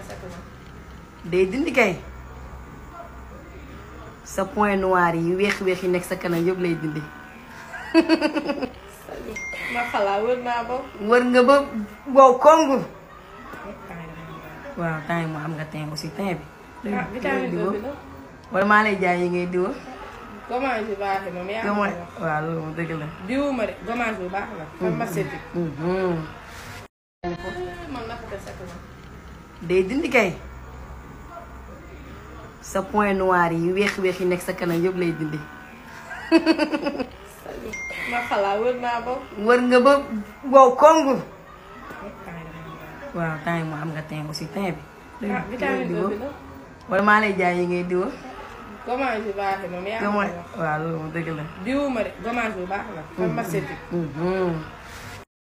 sa kanam. day dindi kay sa point noir yi weex-weex yi nekk sa kanam yëpp lay dindi ma xalaat wër naa ba. wër nga ba wow kongu waaw temps yi mu am nga teint aussi teint bi ah vitamine B bi la. wala maa lay jaay yi ngay diwa gommage bi baaxee moom yaa ngi comment ko wax. waaw loolu moom dëgg la diwuma de gommage bi baax la. pharmaceutique. Mhm. man naka sa kanam. day dindi kay sa point noir yi weex-weex yi nekk sa kanam yëpp lay dindi ma xalaat wër naa ba. wër nga ba wow kongu waaw temps yi mu am nga teint aussi teint bi ah vitamine B bi la. wala maa lay jaay yi ngay diwa gommage bi baaxee moom yaa ngi ko comment wax. waaw loolu moom dëgg la diwuma de gommage bi baax la. pharmaceutique. Mhm.